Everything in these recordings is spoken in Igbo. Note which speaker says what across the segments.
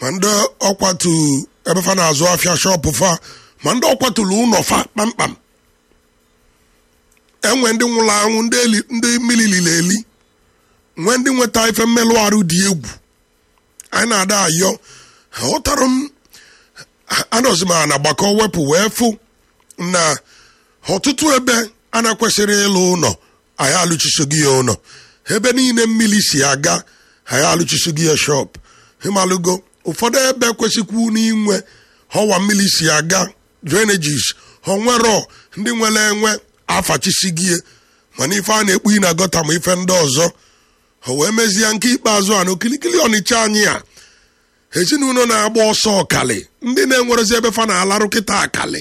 Speaker 1: ma ndị ọkwatu ebe fa na-azụ afịa shọpụ fa ma ndị ọkwatulu ụlọ fa kpamkpam enwe ndị nwụrụ anwụ ndị eli- ndị mmiri liri eli nwee ndị nweta ife mmelụ arụ dị egwu anyị na-ada ayọ ghọtara m anọzi m na gbakọ wepụ wee fụ na ọtụtụ ebe a na-ekwesịrị ịlụ ụlọ anyị alụchisoghị ya ụlọ ebe niile mmiri si aga anyị alụchisoghị ya shọp ịmalụgo ụfọdụ ebe kwesịkwu n'inwe ọwa mmiri si aga drainages onwero ndị nwere enwe afachisigie mana ife a na-ekpu na gọta ma ife ndị ọzọ o wee mezie nke ikpeazụ a na okilikili ọnịcha anyị a ezinụlọ na-agba ọsọ ọkali ndị na-enwerezi ebe fa na-alarụ kịta akali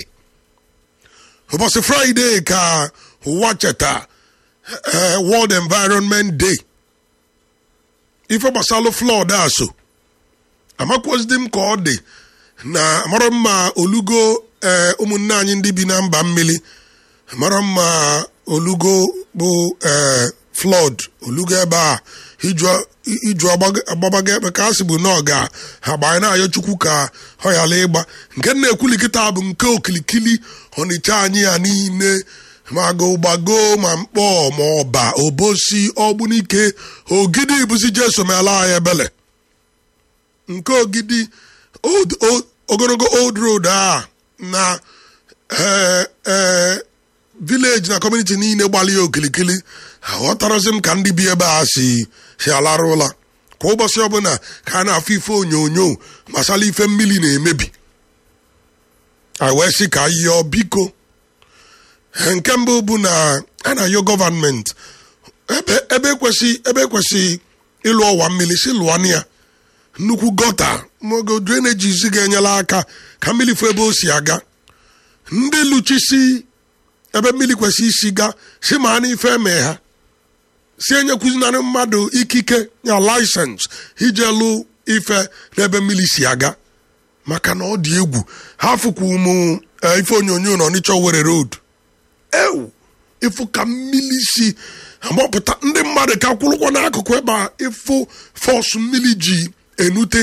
Speaker 1: ụbọchị fraịde ka ụwa cheta eh, world environment day ife gbasalụ flọd a so amakwụzidi m ka ọ dị na mara mma olugo ee ụmụnne anyị ndị bi na mba mmiri mara mma olugo bụ ee flọd olugo ebe a iju iju agbaga- agbabaga ebe ka a sị bụ na ọ ga ha gbanye na-ayọ chukwu ka ọ ghara ịgba nke m na-ekwuli kịta bụ nke okilikili ọnịcha anyị ya niile ma gụgbago ma mkpọ ma ọba obosi ọgbunike ogidi bụzi jeso meala anyị ebele nke ogidi old- old- ogologo old road a na eh, eh, village na community niile gbalị ya okilikili aghọtarazi m ka ndị bi ebe a si si alarụ ụla kwa ụbọchị ọbụla ka a na-afụ ife onyonyo gbasara ife mmiri na-emebi anyị wee sị ka yọọ biko nke mbụ bụ na a na-ayọ gọvanmenti ebe ebe ekwesị ebe ekwesị ịlụ ọwa mmiri si lụọ ya nnukwu gọta mogo drainages ga-enyere aka ka mmiri fụ ebe o si aga ndị lụchisi ebe mmiri kwesị isi ga si ma na ife eme ha si enyekwuzinarị mmadụ ikike ya laịsensị ije lụ ife n'ebe mmiri si aga maka na ọ dị egwu ha fụkwa ụmụ eh, ife onyonyo na ọnịcha Owerri road ewu ịfụ ka mmiri si agbapụta ndị mmadụ ka kwụrụkwa n'akụkụ ebe a ịfụ fọsụ mmiri ji enute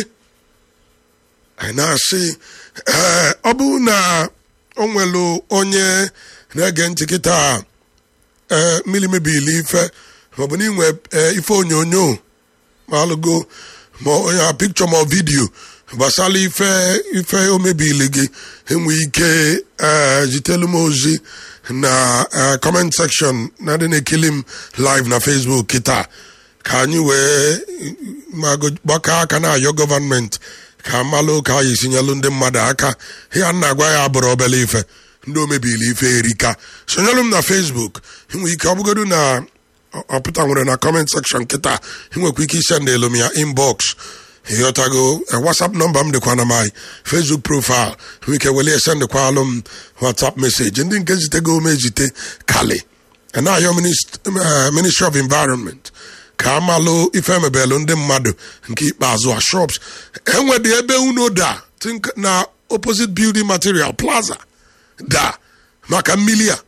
Speaker 1: anyị na-asị ee ọ bụrụ na o nwere onye na-ege ntị kịta ee mmiri mebiri ife maọbụ na inwe ee, ife onyonyo ma alụgo ma onye pikchọ ma vidiyo gbasara ife ife o mebili gị enwe ike ee zitelu m ozi na ee, comment section na dị na-ekili m live na facebook kịta ka anyị wee ma go- gbakọ aka na-ayọ gọvanmenti ka amalụ ka anyị sinyelụ ndị mmadụ aka ya na agwa ya bụrụ obele ife ndị o mebili ife erika sonyelụ m na facebook enwe ike ọ bụgodu na ọ- ọ pụta nwere na comment section kịta enwekwa ike isendelu m ya inbox ịghọtago eh, whatsapp nọmba m dịkwa na my facebook profile nwee ike wele esendịkwa alụ m whatsapp message ndị nke zitego m ezite kali na-ayọ minist- eh, ministry of environment ka amalụ ife emebelụ ndị mmadụ nke ikpeazụ a shops enwedị ebe unu da think na opposite building material plaza da maka mmili a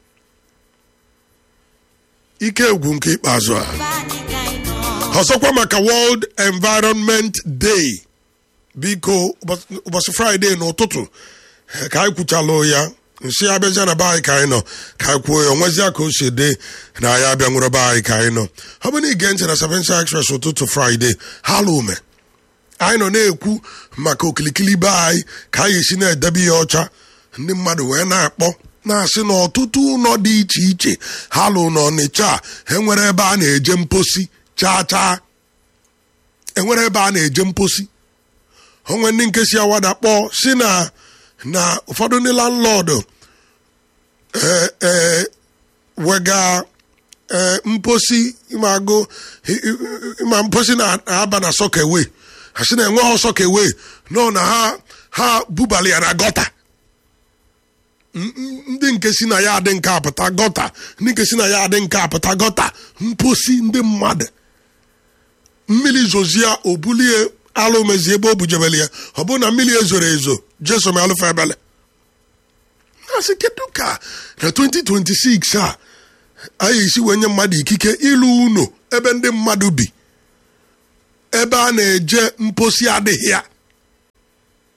Speaker 1: ike egwu nke ikpeazụ a ọzọkwa maka world environment day biko ụbọchị ụbọchị fraịde n'ụtụtụ eh, ka anyị kwuchalụ ya nsị abịazịa na be anyị ka anyị nọ ka anyị kwuo ya onwezia ka o si dị na anyị abịa nwere be anyị ka anyị nọ ọ bụ na ige ntị na Sapiensia Express ụtụtụ fraịde ha lume anyị nọ na-ekwu maka okilikili be anyị ka anyị esi na-edebe ya ọcha ndị mmadụ wee na-akpọ na-asị na ọtụtụ ụlọ dị iche iche ha lụ n'ọnịcha a, enwere ebe a na-eje mposi chaa chaa enwere ebe a na-eje mposi onwe ndị nke si awada kpọọ si na na ụfọdụ ndị landlọdụ ee ee wega ee mposi ịmagụ ịma mposi na-aba na sọkewe ha si na enweghị sọkewe nọ na ha ha bubali ya na gọta M- m- ndị nke si na ya adị nke apụta gọta ndị nke si na ya adị nke apụta gọta mposi ndị mmadụ mmiri zozie obulie alụ mezi ebe o bujebele ya ọ bụrụ na mmiri ezoro ezo jesom alụfa ebele asị kedu ka na 2026 a anyị esi wee nye mmadụ ikike ịlụ ụlọ ebe ndị mmadụ bi ebe a na-eje mposi adịghị ya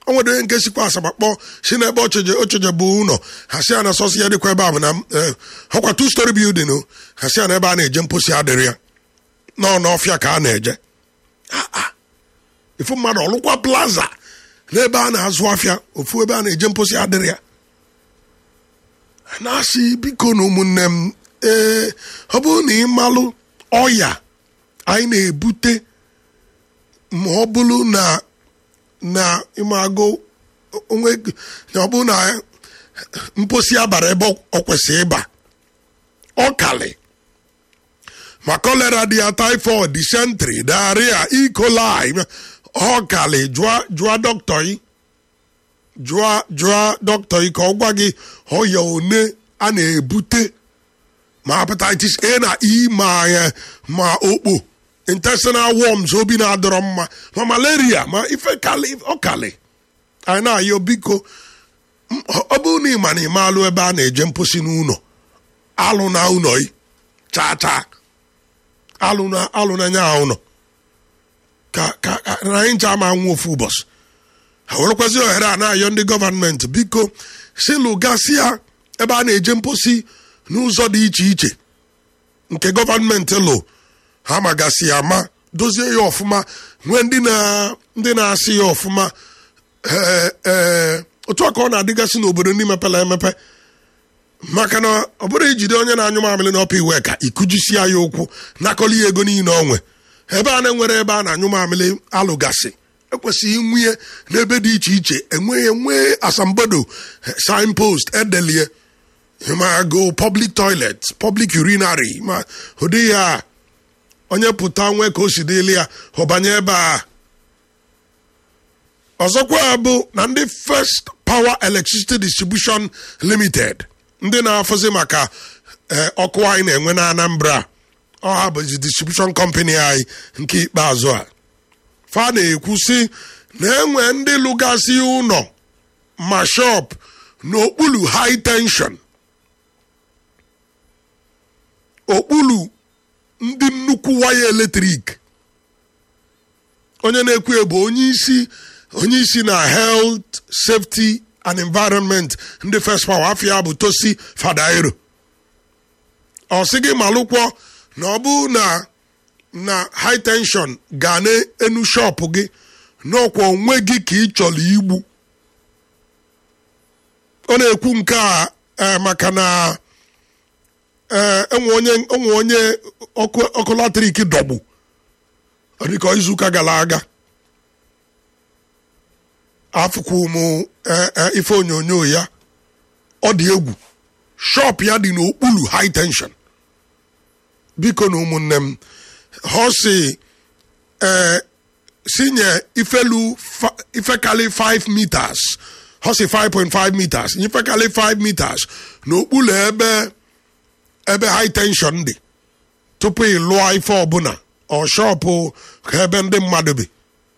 Speaker 1: o nwere onye nke sikwa asaba kpọọ si n'ebe ocheje ocheje bụ ụlọ ha si ya na sọsọ ya dịkwa ebe a bụ na eh, ọkwa two story building o ha si ya na ebe a na-eje mposi adịrị ya nọ n'ọfịa ka a na-eje Ah, ah. ifu mmadụ ọlụkwa plaza n'ebe a na-azụ afịa ofu ebe a na-eje mposi adịrị ya na-asị biko na ụmụnne m ee ọ bụrụ na ị malụ ọya anyị na-ebute ma ọ bụrụ na na ịmagụ onwe na ọ bụrụ na mposi abara ebe ọ kwesịrị ịba ọ kalị ma kolera dị ya typhoid dysentery diarrhea E. coli ọ kalị jụọ jụọ dọkịta yi jụọ jụọ dọkịta yi ka ọ gwa gị ọya one a na-ebute ma hepatitis A na E ma eh, ma okpo intestinal worms obi na-adọrọ mma ma malaria ma ife kalị ọ kalị anyị na-ayọ biko m- ọ bụrụ na ị ma na ị maalụ ebe a na-eje mposi n'ụlọ alụ na ụlọ yi chaa chaa alụ na alụ na nya ụlọ ka ka ka- na anyị ncha ama nwa ofu ụbọchị ha werekwazi ohere a na-ayọ ndị gọvanmenti biko si lụgasịa ebe a na-eje mposi n'ụzọ dị iche iche nke gọvanmenti lụ ha magasị ya ma dozie ya ọfụma nwee ndị na ndị na-asị ya ọfụma ee ee otu a ka ọ na-adịgasị n'obodo ndị mepere emepe maka na ọ bụrụ ijide onye na-anyụ mamịrị n'ọpa iwe ka ikujisie ya ụkwụ nakọli ya ego niile onwe ebe a na-enwere ebe a na-anyụ mamịrị alụgasị ekwesịghị nwunye n'ebe dị iche iche enweghị enwee asambodo signpost edelie ma go public toilet public urinary ma ụdị ya onye pụta nwee ka o si dịli ya ọbanye ebe a ọzọkwa bụ na ndị first power electricity distribution limited ndị na-afụzi maka eh, ọkụ anyị na-enwe na anambra ọha bụzi distribution company anyị nke ikpeazụ a fa na-ekwu si na enwe ndị lụgasị ụlọ ma shop n'okpuru high tension okpuru ndị nnukwu waya eletrik onye na-ekwu bụ onye isi onye isi na health safety and environment ndị first power afia bụ tosi fadairo ọ sị gị malụkwọ na ọ bụ na na high tension ga n'enu shọpụ gị n'ọkwa onwe gị ka ị chọrọ igbu ọ na-ekwu nke a eh, maka na ee enwe onye enwe onye ọkụ ọkụ latrik dọgbu ọ dịka izuụka gara aga afụkwu m eh, eh, ife onyonyo ya ọ dị egwu shọp ya dị n'okpuru high tension biko na ụmụnne m ha si ee sinye ifelu fa- ifekali 5 meters ha si 5.5 meters ifekali 5 meters n'okpuru ebe ebe high tension dị tupu ị lụọ ife ọbụla ọ shọpụ ka ebe ndị mmadụ bi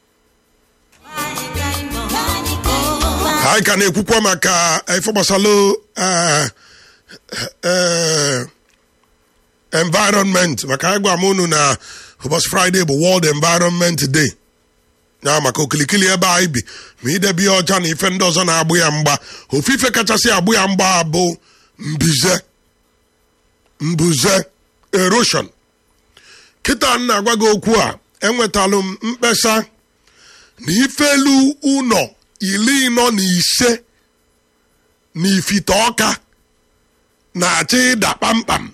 Speaker 1: anyị ka na-ekwukwa maka ife gbasalụ eh, eh, environment maka anyị gwa m unu na ụbọchị fraịde bụ world environment day ya maka okilikili ebe anyị bi ma idebe ihe ọcha na ife ndị ọzọ na-agbụ ya mgba ofufe kachasị agbụ ya mgba bụ mbize mbuze erosion kịta m na-agwa gị okwu a enwetalụ m mkpesa na ifelu ụlọ iri ịnọ na ise na ifite ọka na-achọ ịda kpamkpam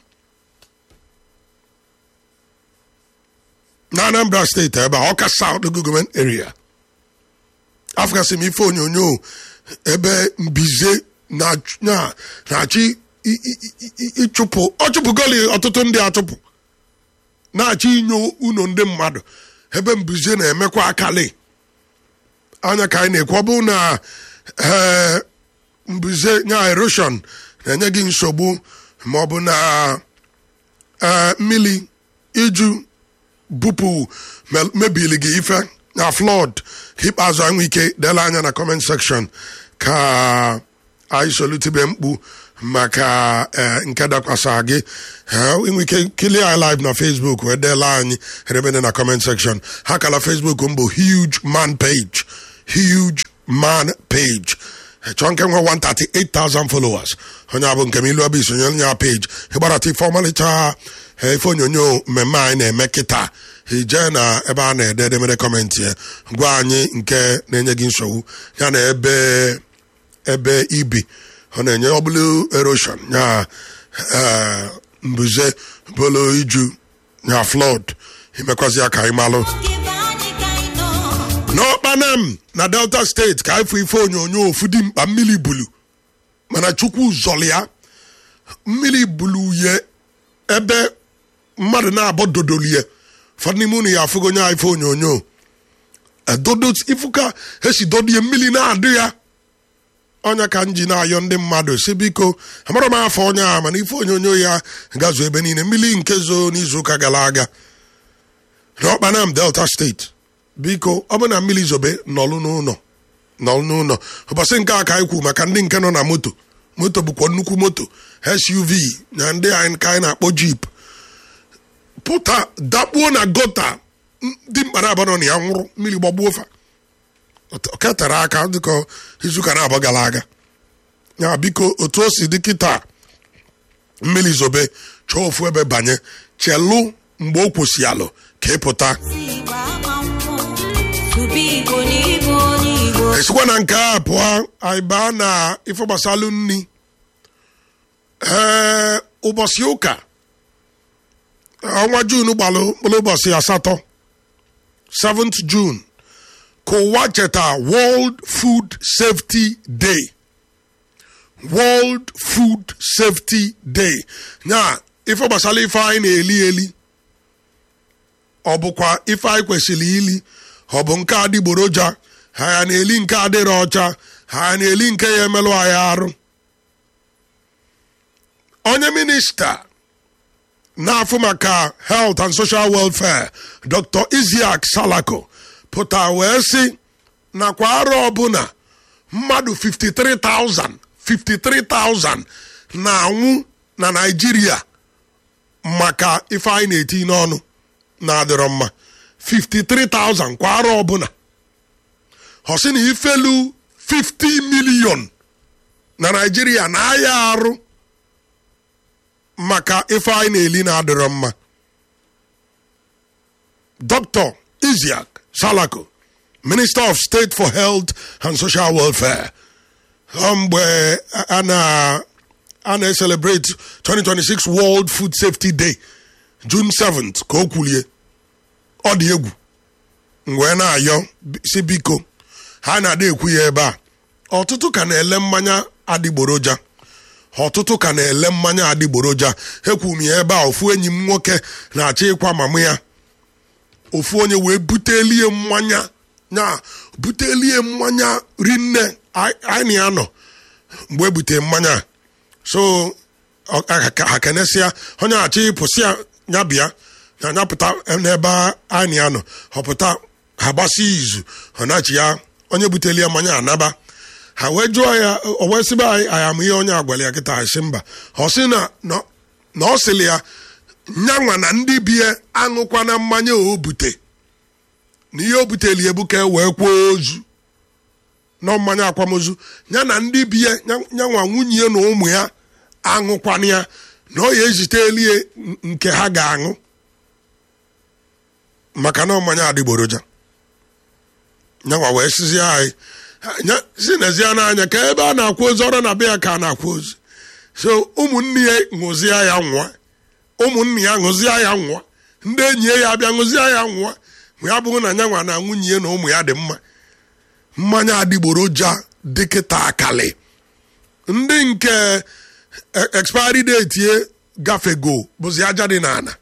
Speaker 1: na anambra steeti ebe a ọka south government area afgasị m ife onyonyo ebe mbize na- na- na-achọ i- i- i- i- ịchụpụ ọ chụpụgoli ọtụtụ ndị achụpụ na-achọ inyo unu ndị mmadụ ebe mbuze na-emekwa akali anya ka anyị na-ekwu ọ bụ na ee, mbuze nya erosion na-enye gị nsogbu ma ọ bụ na ee, mmiri iju bupụ me- mebili gị ife na flood ka ikpeazụ anyị nwee ike dele anya na comment section ka anyị solutebe mkpu maka eh, nke dakwasa gị Eh, inwe ike kilie anyị live na facebook wee deela anyị edebede na comment section ha kala facebook m bụ huge man page huge man page chọọ nke nwe 138,000 followers onye abụ nke m ilu abụ isonye onye a page ịgbarata ife ọmalịcha ife onyonyo mmemme anyị na-eme kịta ije na ebe a na-ede edemede kọmentị ya gwa anyị nke na-enye gị nsogbu ya na ebe ebe ibi ọ na-enye ọbụla erosion ya mbuze bolo iju ya flood imekwazi ya ka anyị malụ n'ọkpanam na delta steeti ka ifụ ife onyonyo ofu dị mkpa mmiri bulu mana chukwu zọrọ ya mmiri bulu ye ebe mmadụ na-abọ dodolie ụfọdụ n'ime unu ya afụgo onye ife onyonyo dodo ifuka esi dodie mmiri na-adị ya ọnya ka m ji na-ayọ ndị mmadụ si biko amara m afọ onye a mana ife onyonyo ya gazuo ebe niile mmiri nke zo n'izuụka gara aga n'ọkpanam delta steeti biko ọ bụ na mmiri zobe nọlụ n'ụlọ nọlụ n'ụlọ ụbọchị nke a ka anyị kwu maka ndị nke nọ na moto moto bụkwa nnukwu moto suv na ndị anyị ka anyị na-akpọ jip pụta dakpuo na gota ndị mkpara abụọ nọ na ya nwụrụ mmiri gbagbuo fa ketara aka dịka izuụka na-abụọ gara aga ya biko otu o si dị kịta mmiri zobe chọọ ofu ebe banye chelụ mgbe o kwụsị alụ ka ịpụta esikwa na nke a pụọ anyị baa na ife gbasalụ nri ee ụbọchị ụka ọnwa jun gbalụ mkpụrụ ụbọchị asatọ 7th June ka ụwa cheta World Food Safety Day World Food Safety Day ya ife gbasara ife anyị na-eli eli ọ bụkwa ife anyị kwesịrị ili ọ bụ nke adịgboroja ha ya na-eli nke adịrọ ọcha ha ya na-eli nke ya emelụ anyị arụ onye minista na-afụ maka health and social welfare dr isiak salako pụta wee sị nakwa arọ ọbụla mmadụ 53,000 53,000 na-anwụ na naijiria maka ife anyị na-eti n'ọnụ na-adịrọ mma 53,000 kwa arọ ọbụla ọ sị na ifelu 50 million na naijiria na-aya arụ maka ife anyị na-eli na-adịrọ mma dr isiak salako minister of state for health and social welfare mgbe a na a na-celebrate 2026 world food safety day june 7th ka o kwulie ọ dị egwu wee na-ayọ si biko ha na-ada ekwu ya ebe a ọtụtụ ka na-ele mmanya adịgboroja ọtụtụ ka na-ele mmanya adịgboroja ekwu m ya ebe a ofu enyi m nwoke na-achọ ịkwa mama ya ofu onye wee butelie mmanya na butelie mmanya rinne anyị ya nọ mgbe ebute mmanya so ha kenesịa onye achọ ịpụsị ya bịa na anyapụta n'ebe anyị ya nọ họpụta ha gbasi izu ọ nachi ya onye butelie mmanya anaba ha wee jụọ ya o wee sịba anyị anyị amụ ihe onye agwara ya kịta asị mba ọ sị na na ọ sịrị ya nyanwa na ndị bie aṅụkwana mmanya o bute na ihe o buteli ebu ka e wee kwuo ozu nọ mmanya akwamozu ya na ndị bie nyanwa nwunye na ụmụ ya aṅụkwana ya na ọ ya ezite elie nke ha ga-aṅụ maka na mmanya adịgboroja nyanwa wee sizie anyị si nezie n'anya ka ebe a na-akwa ozu ọrụ na be ya ka a na-akwa ozu so ụmụnne ya ṅụzie ya nwa ụmụnne ya ṅụzie ya nwa ndị enyi ya abịa ṅụzie ya nwa ya bụrụ na nyanwa na nwunye ya na ụmụ ya dị mma mmanya adịgboroja dịkịta akali ndị nke expiry date ye gafego bụzi aja dị n'ala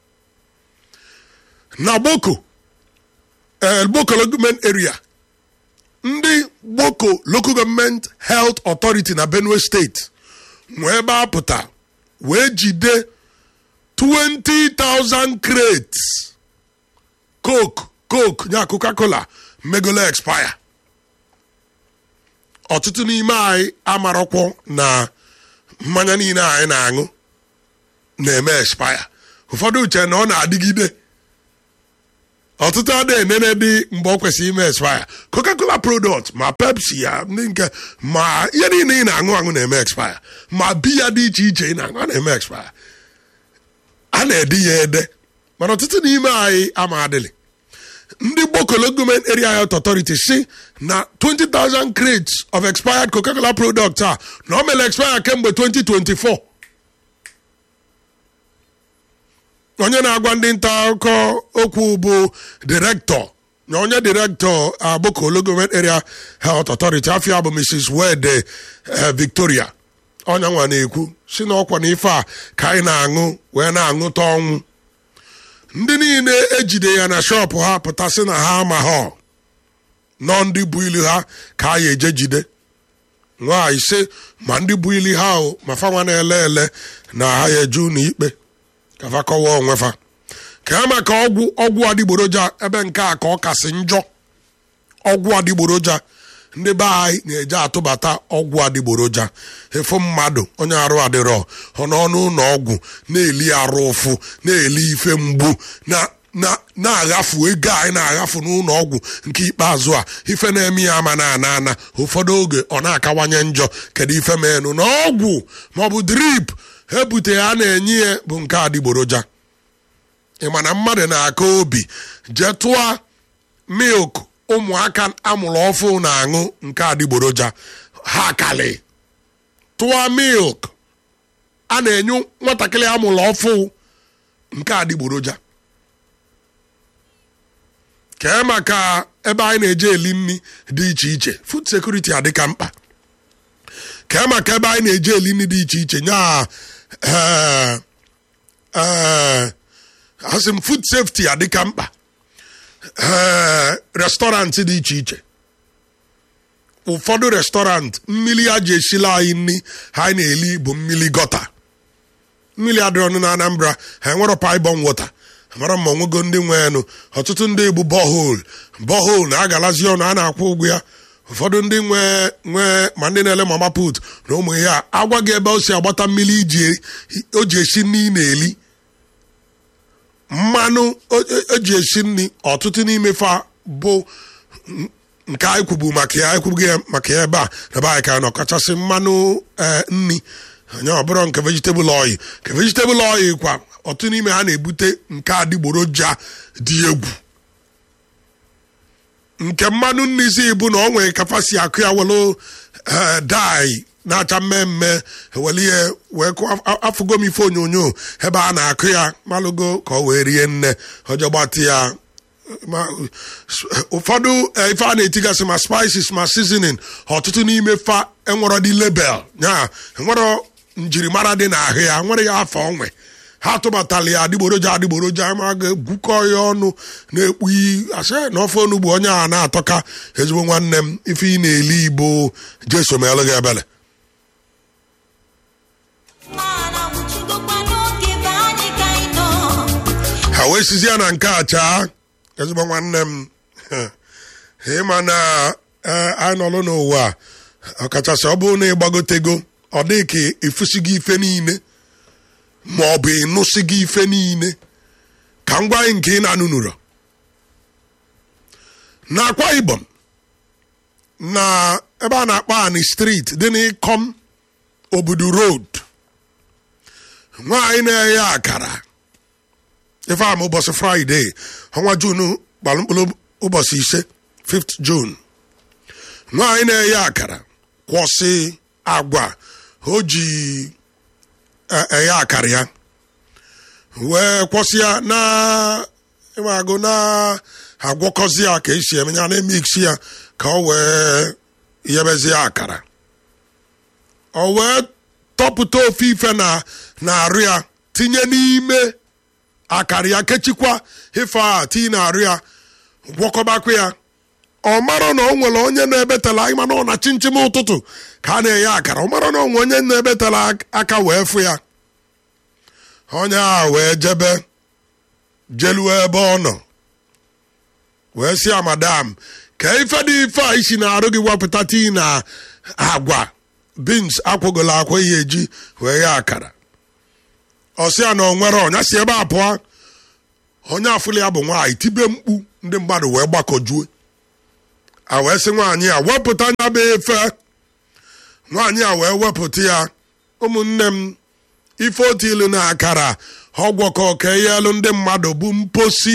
Speaker 1: na boko boko government area ndị gboko local government health authority na benue steeti nwee ebe apụta wee jide 20,000 crates coke coke ya coca-cola megolo expire ọtụtụ n'ime anyị amarọkwọ na mmanya niile anyị na-aṅụ na-eme expire ụfọdụ uche na ọ na-adịgide ọtụtụ a na-enene dị mgbe ọ kwesịrị ime expire coca-cola product ma pepsi ya ndị nke ma ihe niile ị na-aṅụ aṅụ na-eme expire ma biya dị iche iche ị na-aṅụ a na-eme expire a na-ede ya ede mana ọtụtụ n'ime anyị ama adịlị ndị gbokolo gọọmenti area health authority si na 20,000 crates of expired coca-cola products a na o mere expire kemgbe 2024 onye na-agwa ndị nta akụkọ okwu bụ direktọ na onye direktọ agbokolo gọọmenti area health authority afia bụ mrs wede victoria ọnya nwa na-ekwu si na ọkwa na ife a ka anyị na-aṅụ wee na-aṅụta ọnwụ ndị niile ejide ya na shọpụ ha pụtasị na ha ama ha nọ ndị bụ ilu ha ka a ya eje jide nwa ise ma ndị bụ ili ha ahụ ma fanwa na-ele ele na ha ya eju n'ikpe ka fa kọwa onwe fa ka ya maka ọgwụ ọgwụ adịgboroja ebe nke a ka ọ kasị njọ ọgwụ adịgboroja ndị be anyị na-eje atụbata ọgwụ adịgboroja efu mmadụ onye arụ adịrọ ọ n'ọnụ ụlọ ọgwụ na-eli arụ ụfụ na-eli ife mgbu na-aghafu ego anyị na-aghafu n'ụlọ ọgwụ nke ikpeazụ a ife na-eme ya ama na ana ana ụfọdụ oge ọ na-akawanye njọ kedu ife menụ na ọgwụ maọbụ drip ebute ya na-enye ya bụ nke adịgboroja ịma na mmadụ na-aka obi jee tụọ milk ụmụaka amụrụ ọfụ na-aṅụ nke adịgboroja ha kali tụọ milk a na-enye nwatakịrị amụrụ ọfụ nke adịgboroja kee maka ebe anyị na-eje eli nri dị iche iche food security adịka mkpa kee maka ebe anyị na-eje eli nri dị iche iche nya asị m food safety adịka mkpa ee restọrantị dị iche iche ụfọdụ restọrantị mmiri a ji esila anyị nri ha anyị na-eli bụ mmiri gọta mmiri adịrị ọnụ na anambra ha enwero paibon wota mara ma onwego ndị nweenụ ọtụtụ ndị bụ bọhol bọhol na-agalazi ọnụ a na-akwụ ụgwọ ya ụfọdụ ndị nwee nwee ma ndị na-ele mama put na ụmụ ihe a agwa gị ebe o si agbata mmiri iji o ji esi nri na-eli mmanụ eji esi nri ọtụtụ n'ime fa bụ nke anyị kwubu maka ya ekwubughị ya maka ya ebe a ebe anyị ka nọ kachasị mmanụ nri onye ọbụrụ nke vegetable oil nke vegetable oil kwa ọtụtụ n'ime ha na-ebute nke adịgboroja dị egwu nke mmanụ nri si bụ na ọ nwere kafasi akụ ya welu dai na-acha mmemme were ihe wee afụgo m ife onyonyo ebe a na-akụ ya malụgo ka ọ wee rie nne ọjọọ gbatị ya ụfọdụ ife a na-etigasị ma spices ma seasoning ọtụtụ n'ime fa enwero dị label ya enwero njirimara dị n'ahụ ya nwere ya afọ onwe ha tụbatala ya adịgboroja adịgboroja ma ga-egwukọ ya ọnụ na-ekpu iyi asị na ofe onugbu onye a na-atọka ezigbo nwanne m ife ị na-eli igbo jeso melụ gị ebele ha wee sizie na nke a chaa ezigbo nwanne m ịma na anyị nọlụ n'ụwa ọkachasị ọ bụrụ na ịgbagotego ọ dị ka ịfụsigo ife niile ma ọ bụ ịnụsigo ife niile ka m gwa anyị nke ị na-anụnụrụ na akwa ibom na ebe a na-akpọ ani street dị n'ịkọm obodo road nwaanyị na-eghe akara ife ama ụbọchị fraịde ọnwa jun gbalụ mkpụrụ ụbọchị ise 5th june nwaanyị na-eghe akara kwọsị agwa o ji eghe akara ya wee kwọsị ya na ịmagụ na agwọkọzi ya ka esi eme ya na-emiksi ya ka ọ wee yebezie akara o wee tọpụta ofe ife na na-arụ ya tinye n'ime akara ya kechikwa ife a tinye na-arụ ya gwọkọbakwa ya ọ mara na o nwere onye na-ebetala anyị mana ọ na chinchin ụtụtụ ka a na-enye akara ọ mara na onwe onye na-ebetala aka wee fụ ya onye a wee jebe jeluo ebe ọ nọ wee sị ya madam ka ife dị ife a isi na-arụ gị wepụta tii na agwa bins akwụgola akwa ihe eji wee ya akara ọ sị ya na ọ nwere ọnya si ebe a pụọ onye afụli ya bụ nwaanyị tibe mkpu ndị mmadụ wee gbakọjue a wee sị nwaanyị a wepụta nya bụ efe nwaanyị a wee wepụta ya ụmụnne m ife otu ilu na akara ọgwọkọ ka eyelu ndị mmadụ bụ mposi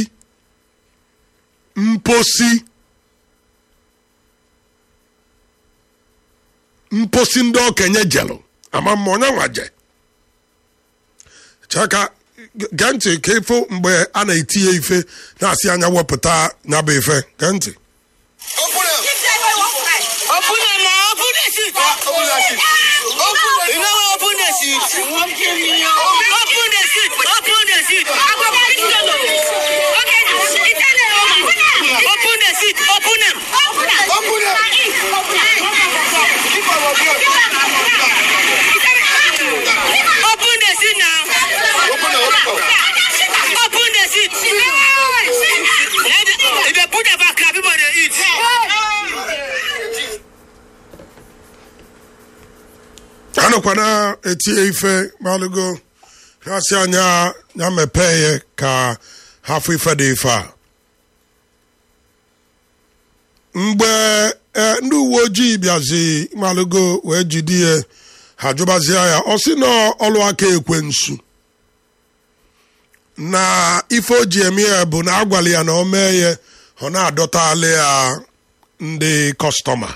Speaker 1: mposi mposi ndị okenye jelụ ama mma onye nwaje chaka gee ntị ka ịfụ mgbe a na-etinye ife na-asị anya wepụta ya bụ ife gee ntị
Speaker 2: Open them. Open them, ma. Open the seat. Open the seat. You know what? Open the seat. Open the seat. Open the seat. Open the seat. Open them. Open them. Open the seat now. Open the seat. If they put the back, people they eat.
Speaker 1: a nọkwa na-etinye ife malụgo ha-asị anya ya mepee ya ka hafụ ife dị ife a mgbe e, ndị uwe ojii bịazi malụgo wee jide ya ha jụbazie ya ọ sị na ọlụ aka ekwensu na ife o ji eme ya bụ na agwala ya na o mee ya ọ na-adọtali ya ndị kọstọma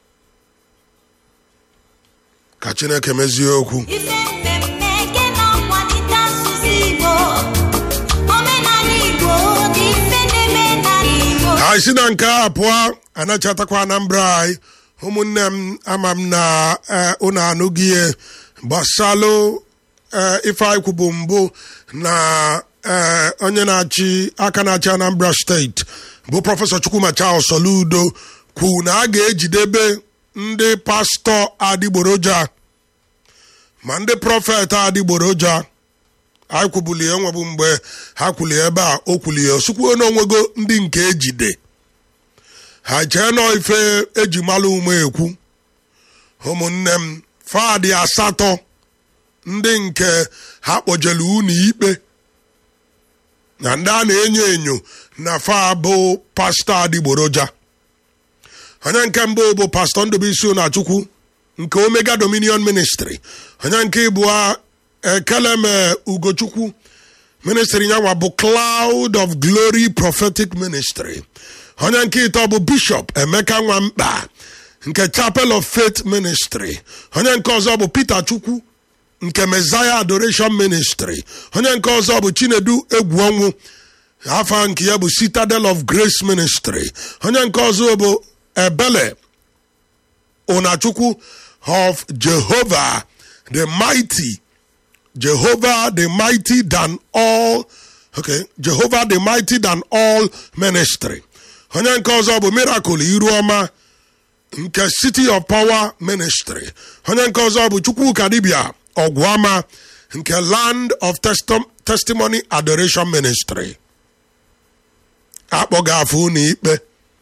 Speaker 1: ka chineke mezie okwu
Speaker 3: Ife mmemme nke na-akwalite asụsụ Igbo, omenala Igbo na ife na-eme n'ala Igbo.
Speaker 1: anyị si na nke a pụọ anachatakwa anambra anyị ụmụnne m ama m na eh, unu anụghị ihe gbasalụ eh, ife anyị kwubu mbụ na eh, onye na-achị aka na-achị anambra steeti bụ prọfesọ chukwuma charles soludo kwu na a ga-ejidebe ndị pastọ adịgboroja ma ndị prọfet adịgboroja anyị kwubuli enwebu mgbe ha kwuli ebe a o kwuli ya osukwuo n'onwego ndị nke ejide ha chee nọ ife eji malụ ume ekwu ụmụnne m fadị asatọ ndị nke ha kpọjelu unu ikpe na ndị a na-enyo enyo na fa bụ pastọ adịgboroja onye nke mbụ bụ pastọ ndụbụisi ụnachukwu nke omega dominion ministry onye nke ịbụọ ekeleme ugochukwu ministry nyanwa bụ cloud of glory prophetic ministry onye nke ịtọ bụ bishop emeka nwamkpa nke chapel of faith ministry onye nke ọzọ bụ peter chukwu nke messiah adoration ministry onye nke ọzọ bụ chinedu egwu ọnwụ afa nke ya bụ citadel of grace ministry onye nke ọzọ bụ ebele ụnachukwu of jehovah the mighty jehovah the mighty than all okay jehovah the mighty than all ministry onye nke ọzọ bụ miracle iruọma nke city of power ministry onye nke ọzọ bụ chukwuka dibia ọgwụama nke land of Testim- testimony adoration ministry akpọga afọ unu ikpe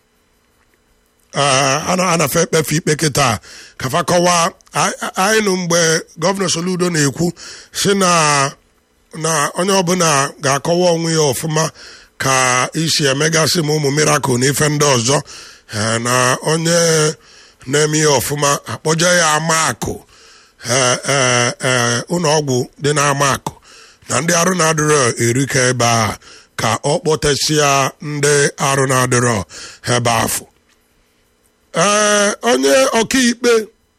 Speaker 1: a na-afe ekpefe ikpe kịta kafa kọwaa a- anyị nụ mgbe gọvanọ soludo na-ekwu si na na onye ọbụla ga-akọwa onwe ya ọfụma ka isi emegasị ma ụmụ mirakụl na ife ndị ọzọ eh, na onye na-eme ihe ọfụma akpọje ya amaakụ eh, eh, eh, ụlọ ọgwụ dị n'ama akụ na ndị arụ na-adịrọ erika ebe a ka ọ kpọtesịa ndị arụ na-adịrọ ebe afọ ee onye ọkaikpe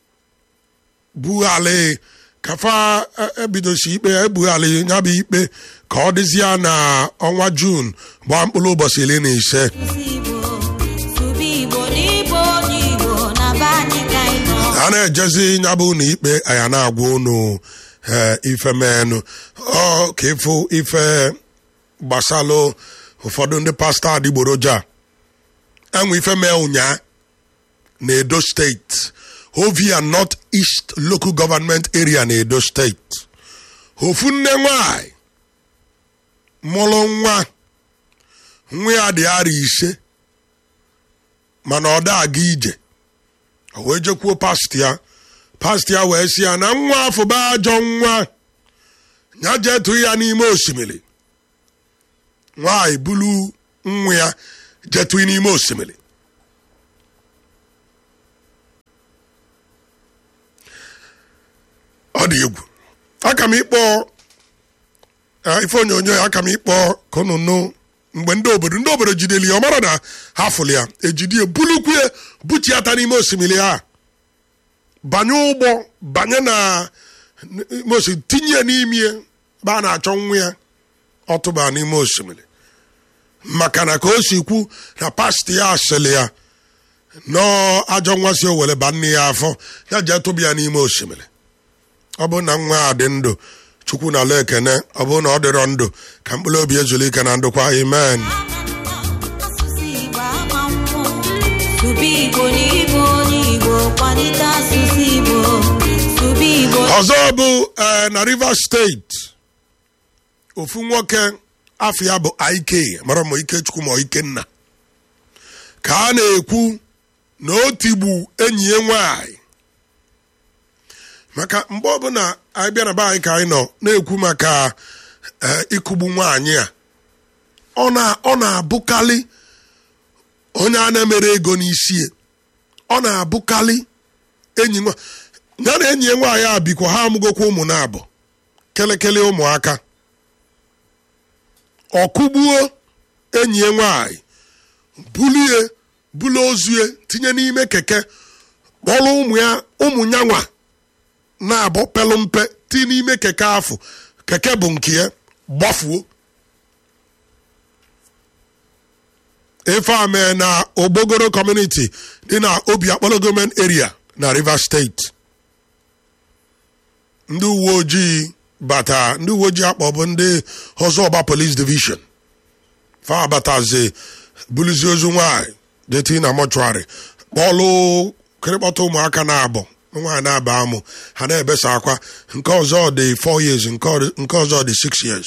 Speaker 1: bughalị kafa e- ebidosi ikpe ebughalị ya bụ ikpe ka ọ dịzịa na ọnwa jun gbaa mkpụrụ ụbọchị iri na ise
Speaker 3: Asụsụ Igbo, sụba Igbo n'Igbo onye Igbo na be anyị ka anyị nọ.
Speaker 1: a na-ejezi ya bụ na ikpe anya na-agwa unu ee, ife menụ ọ ka ịfụ ife gbasalụ ụfọdụ ndị pastọ adịgboroja enwe ife mee ụnyaa na edo steeti ovia north east local government area na edo steeti ofu nne nwanyị mụrụ nwa nwa ya dị arọ ise mana ọ da aga ije o wee jekwuo pastọ ya pastọ ya wee sị ya na nwa afọ bụ ajọ nwa ya jee tụọ ya n'ime osimiri nwaanyị bulu nwa ya jetụ n'ime osimiri ọ dị egwu aka m ịkpọ eh, ife onyonyo ya aka m ịkpọ ka unu nụ mgbe ndị obodo ndị obodo jideli ya ọ mara na ha fụrụ ya ejidi ya bulukwu ya buchiata n'ime osimiri a banye ụgbọ banye na n'ime osimiri tinye ya n'ime ya ebe a na-achọ nwa ya ọ tụba n'ime osimiri maka na ka o si kwu na pastọ ya asịrị ya nọọ ajọ nwa si o were ba nne ya afọ ya jee tụba ya n'ime osimiri ọ bụrụ na nwa a dị ndụ chukwu na ala ekene ọ bụrụ na ọ dịrọ ndụ ka mkpụrụ obi ezuru ike na ndụkwa amen
Speaker 3: asụsụ Igbo ama mmụọ sụba Igbo n'igbo onye Igbo kwalite asụsụ Igbo sụba Igbo
Speaker 1: ọzọ bụ eh, na rivers steeti ofu nwoke afọ ya bụ ike mara ma ikechukwu ma ikenna ka a na-ekwu na o tigbu enyi ya nwanyị maka mgbe ọbụla anyị bịa na be anyị ka anyị nọ na-ekwu maka eh, ịkụgbu nwaanyị a ọ na- ọ na-abụkarị onye a na-emere ego n'isi ya. ọ na-abụkarị enyi nwa ya na enyi ya nwaanyị a bikwa ha amụgokwa ụmụ na abụ kelekele ụmụaka ọ kụgbuo enyi ya nwaanyị bulie bulu ozue tinye n'ime keke kpọrọ ụmụ ya ụmụ ya nwa na-abụ pelụ mpe ti n'ime keke afụ keke bụ nke ya gbafuo ife a mee na ogbogoro community dị na obi akpọrọ gọọmenti area na rivers steeti ndị uwe ojii bata ndị uwe ojii akpọ bụ ndị ọzọgba police division fa batazi buluzi ozu nwanyị deti na mọchụarị kpọlụ kịrịkpọta ụmụaka na-abụ nwaanyị na-aba amụ ha na-ebesa akwa nke ọzọ dị 4 years nke ọ- nke ọzọ dị 6 years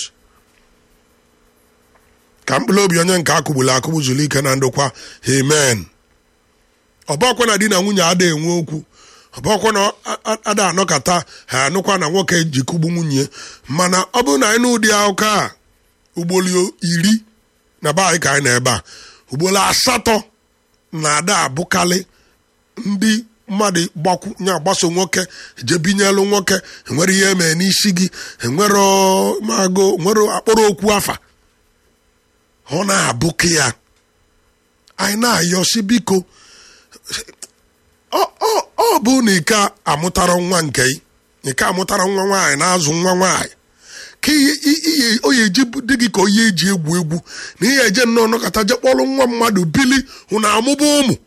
Speaker 1: ka mkpụrụ obi onye nke akụgburu akụgbu zuru ike na ndokwa amen ọbọkwa na di na nwunye ada enwe okwu ọbọkwa na a- a- ada anọkata ha anụkwa na nwoke ji kụgbu nwunye mana ọ bụrụ na anyị n'ụdị akụkọ a ugboro iri na be anyị ka anyị na ebe a ugboro asatọ na ada abụkalị ndị mmadụ gbakwu nya gbaso nwoke jebinyelu nwoke enwere ihe emee n'isi gị enwere mago nwere akpọrọ okwu afa ọ na-abụkị ya anyị na-ayọsi biko ọ ọ- ọ bụ na ike amụtara nwa nke ị ike amụtara nwa nwaanyị na-azụ nwa nwaanyị ka ihe i- ihe o ya eji bụ- dị gị ka onye eji egwu egwu na ihe eje nnọọ nọkọta je kpọrọ nwa mmadụ bili hụ na amụba ụmụ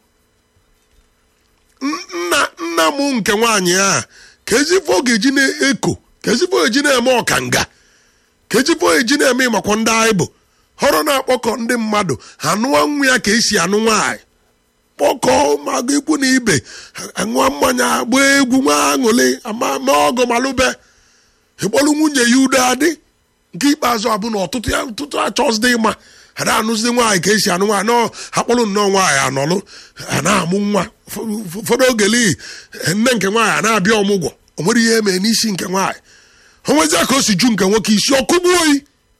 Speaker 1: N- nna nna m nke nwaanyị a ka ezifo ọ ga-eji na-eko ka ezifo ọ ga-eji na-eme ọkanga ka ezifo ọ ga-eji na-eme ịmakwa ndị anyị bụ họrọ na-akpọkọ ndị mmadụ anụwa nwa ya ka esi anụ nwaanyị kpọkọọ mago ikwu na ibe aṅụọ mmanya gbaa egwu nwa aṅụlị ama mee ọgọ malụbe ịkpọrọ nwunye ya udo adị nke ikpeazụ abụ na ọtụtụ ya ọtụtụ achọzide ịma ha na-anụzide nwaanyị ka esi anụ nwaanyị nọọ ha kpọrọ nnọọ nwaanyị anọlụ ha na-amụ nwa Ụfọ- ụfọdụ oge lihi nne nke nwaanyị a na-abịa ọmụgwọ o nwere ihe emee n'isi nke nwaanyị o nwezia ka o si ju nke nwoke isi ọkụgbuo oyi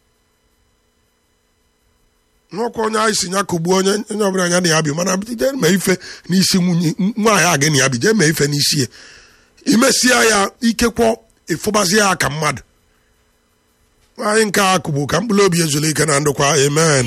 Speaker 1: n'ọkwa onye anyị si ya kụgbuo onye onye ọbụla anya na ya bi mana jee mee ife n'isi nwunye nwaanyị a gị na ya bi jee mee ife n'isi ya imesia ya ikekwọ ịfụbazi ya ka mmadụ nwaanyị nke a kụgbu ka mkpụrụ obi ezuru ike na ndụkwa amen